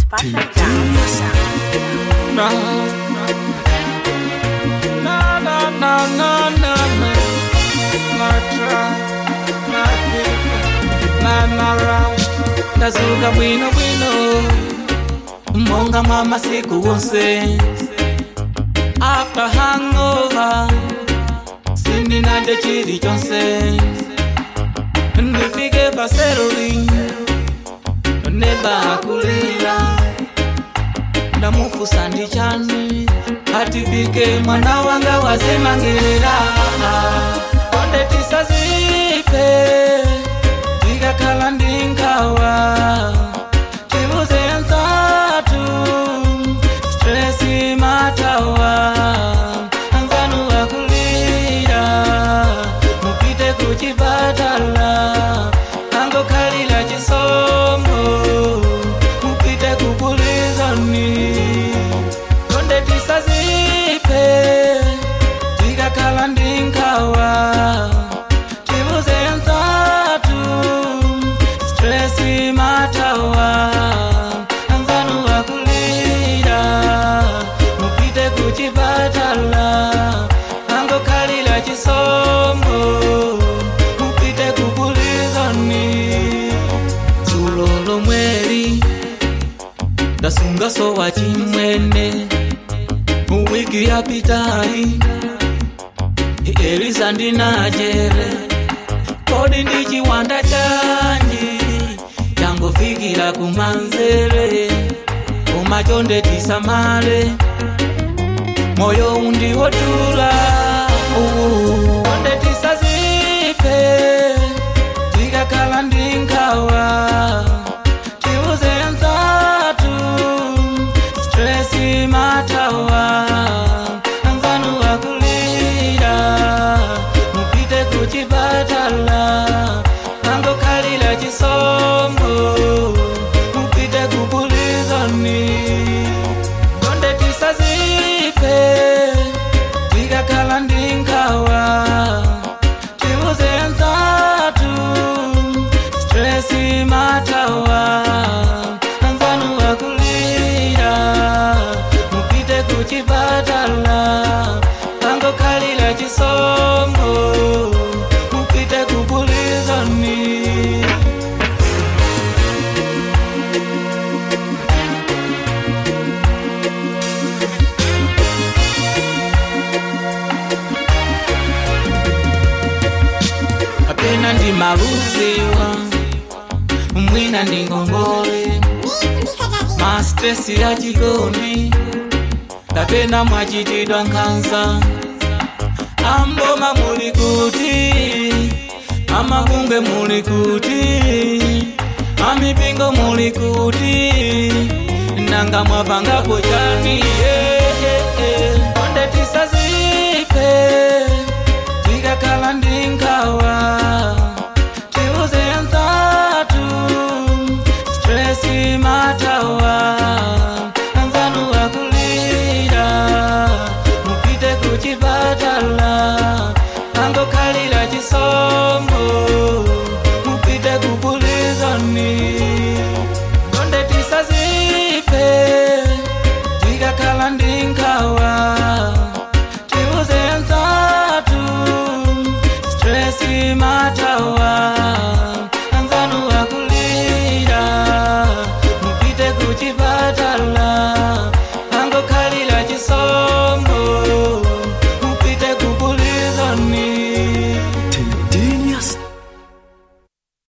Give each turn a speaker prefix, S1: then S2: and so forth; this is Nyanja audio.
S1: Pata Jams.
S2: Na na na na na na na na try na pick na na rush ndazuka bwino bwino monga mama siku wonse after hangover sindinade chiri chonse ndifike paseroli nebakulila ndamufusa ndi chani atifike mwana wanga wazimangelera onde tisazipe tikakhala ndi nkhawa tibuze nzatu stresi matawa anzanu akulira mupite kuchipatala angokhalira chisomo mupite kupulizoni konde tisazipe tikakhala ndi nkhawa tibuze nzatu stresi matawa anzanu akulira mupite kuchipatala angokhalira chisomo mupite kupulizoni dzulo lomweli ndasunga sowa chimwene muwiki yapitayi eliza ndinajere kodi ndi chiwanda chanji changofikira kumanzere umachonde tisamale moyo undiwotula uwu onde tisazipe tikakhala ndi nkhawa tiuze nzatu stresi matawa anzanu akulira mupite kuchipatala angokhalira chisomo mupite kupulizoni konde tisazipe tikakhala ndi nkhawa tiuze nzatu stresi matawa anzanu akulira mupite kuchipatala angokhalira chisomo mupite kupulizoni apena ndi maluziwa mwina ndi ngongole mastresi ya chikondi kapena mwachitidwa nkhanza amboma muli kuti amabunge muli kuti amipingo muli kuti nanga mwapangapo chani yeah, yeah, yeah. onde tisazipe tikakhala ndi nkhawa tiuze nzatu stresi matawa anzanu akulira mupite kuchipatala angokhalira chisomo mupite kupulizoni konde tisazipe tikakhala ndi nkhawa tiuze nzatu stresi matawa anzanu akulira mupite kuchipatala